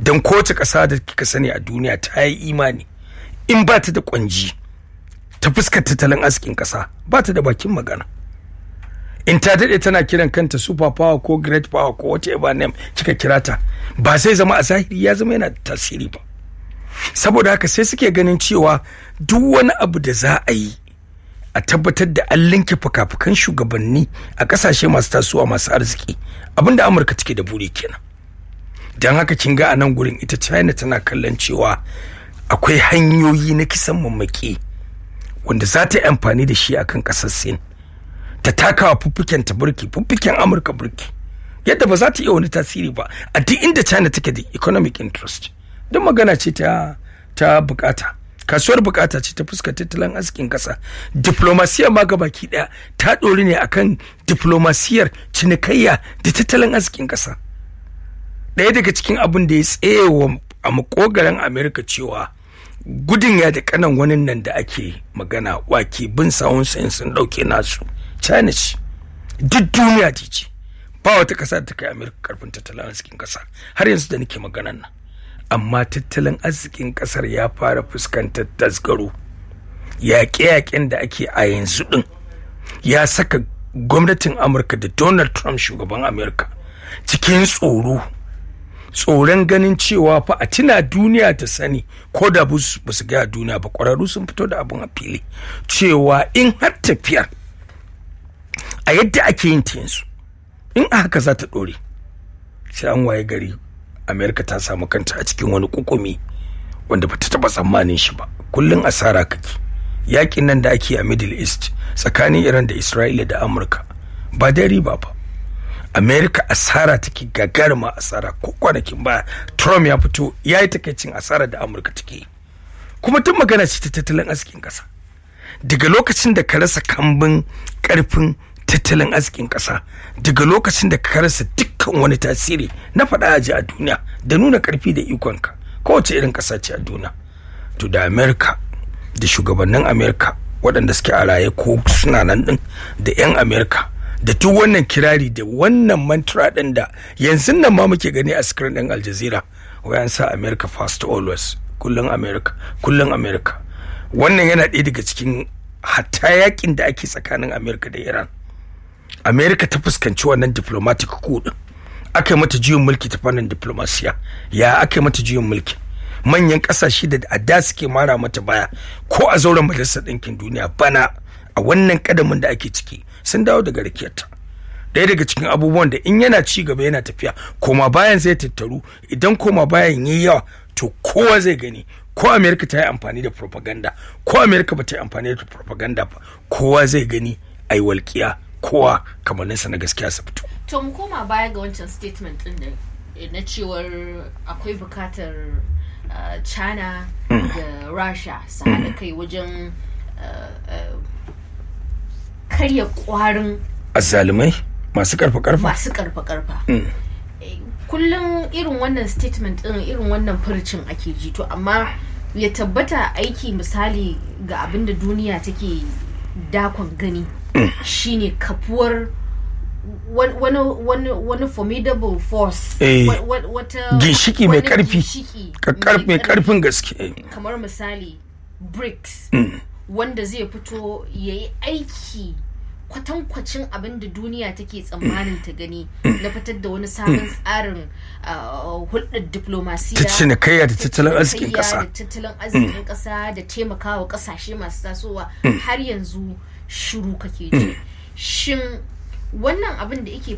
don kowace ƙasa da kika sani a duniya ta yi imani in ba ta da kwanji ta fuskar tattalin arzikin ƙasa ba ta da bakin magana in ta daɗe tana kiran kanta super power ko great power ko whatever name kika kira ta ba zai zama a zahiri ya zama yana da tasiri ba saboda haka sai suke ganin cewa duk wani abu da za a yi a tabbatar da an linke fuka-fukan shugabanni a kasashe masu tasowa masu arziki abinda amurka take da buri kenan don haka kin ga a nan gurin ita china tana kallon cewa akwai hanyoyi na kisan mamaki wanda za ta yi amfani da shi akan kasar sin ta takawa fuffuken ta burki fuffuken amurka burki yadda ba za ta iya wani tasiri ba a duk inda china take da economic interest don magana ce ta ta bukata kasuwar bukata ce ta fuskar tattalin arzikin kasa diplomasiyar ma baki daya ta ɗori ne akan diplomasiyar cinikayya da tattalin arzikin kasa ɗaya daga cikin abin da ya tsaye a makogaran amerika cewa gudun ya da kanan wani nan da ake magana wake bin sawun sayin sun ɗauke nasu china ce duk duniya ce ce ba wata ƙasa da ta kai amerika karfin tattalin arzikin kasa har yanzu da nake maganan nan amma tattalin arzikin kasar ya fara fuskantar tasgaro yaƙe-yaƙen da ake a yanzu ɗin ya saka gwamnatin amurka da donald trump shugaban amurka cikin tsoro tsoron ganin cewa fa a tuna duniya ta sani ko da ba su gaya duniya ba ƙwararru sun fito da abin a fili cewa in har tafiyar a yadda ake yin ta yanzu in a haka za ta ɗore sai an waye gari amerika ta samu kanta a cikin wani kukumi wanda bata taba tsammanin shi ba kullun asara kake yakin nan da ake a middle east tsakanin iran da isra'ila da amurka ba da riba ba amerika asara take gagarima asara ko kwanakin ba trump ya fito ya yi takaicin asara da amurka take kuma tun magana ce ta tattalin arzikin kasa daga lokacin da ka rasa kambin karfin tattalin arzikin ƙasa daga lokacin da ka rasa dukkan wani tasiri na faɗa aji a duniya da nuna ƙarfi da ikonka kowace irin ƙasa ce a duniya to da amerika da shugabannin amerika waɗanda suke a raye ko suna nan ɗin da 'yan amerika da duk wannan kirari da wannan mantra ɗin da yanzu nan ma muke gani a screen ɗin aljazeera wayan sa america first always kullum america kullum america wannan yana ɗaya daga cikin hatta yakin da ake tsakanin america da iran america ta fuskanci wannan diplomatic coup aka yi mata juyin mulki ta fannin diplomasiya ya aka yi mata juyin mulki manyan kasashe da a da suke mara mata baya ko a zauren majalisar ɗinkin duniya bana a wannan kadamin da ake ciki sun dawo daga rakiyarta ɗaya daga cikin abubuwan da in yana ci gaba yana tafiya koma bayan zai tattaru idan koma bayan yi yawa to kowa zai gani ko amerika ta yi amfani da propaganda ko amerika ba ta yi amfani da propaganda ba kowa zai gani a yi walƙiya kowa kamanninsa na gaskiya su fito to mu koma baya ga wancan statement din da na cewar akwai bukatar uh, china da rasha su haɗa kai wajen uh, uh, karya kwarin azzalumai masu karfa karfa masu karfa karfa kullum irin wannan statement din irin wannan furcin ake ji to amma ya tabbata aiki misali ga abin da duniya take dakon gani shine kafuwar wani wani wani formidable force wata ginshiki mai karfi mai karfin gaske kamar misali brics wanda zai fito ya yi aiki kwatankwacin abin da duniya take tsammanin ta gani na fitar da wani sabon tsarin hulɗar diplomasiya ta cinikayya da tattalin arzikin ƙasa da tattalin arzikin ƙasa da taimakawa ƙasashe masu tasowa har yanzu shiru kake ji shin wannan abin da yake